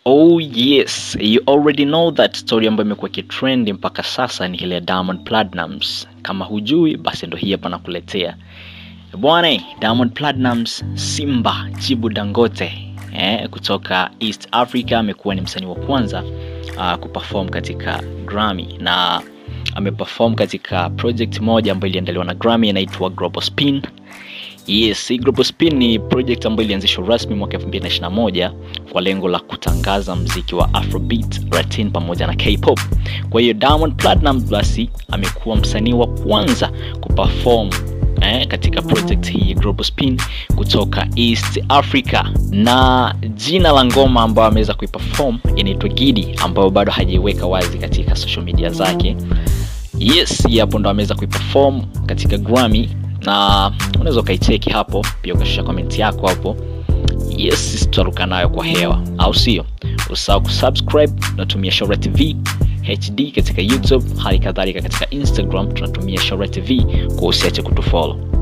Oh yes, you already know that story ambayo imekuwa kitrend mpaka sasa ni ile ya Diamond Platnumz. Kama hujui basi ndo hii hapa nakuletea. Bwana, Diamond Platnumz Simba Chibu Dangote eh, kutoka East Africa amekuwa ni msanii wa kwanza uh, kuperform katika Grammy na ameperform katika project moja ambayo iliandaliwa na Grammy inaitwa Global Spin. Yes, hii Global Spin ni project ambayo ilianzishwa rasmi mwaka 2021 kwa lengo la kutangaza mziki wa Afrobeat, Latin pamoja na K-pop. Kwa hiyo Diamond Platnumz basi amekuwa msanii wa kwanza kuperform eh, katika project hii Global Spin kutoka East Africa, na jina la ngoma ambayo ameweza kuiperform inaitwa Gidi, ambayo bado hajaiweka wazi katika social media zake. Yes, hii hapo ndo ameweza kuiperform katika Grammy na unaweza ukaicheki hapo pia ukashusha comment yako hapo. Yes, sisi tutaruka nayo kwa hewa, au sio? Usahau kusubscribe, tunatumia Shora TV HD katika YouTube, hali kadhalika katika Instagram tunatumia Shora TV, kwa usiache kutufollow.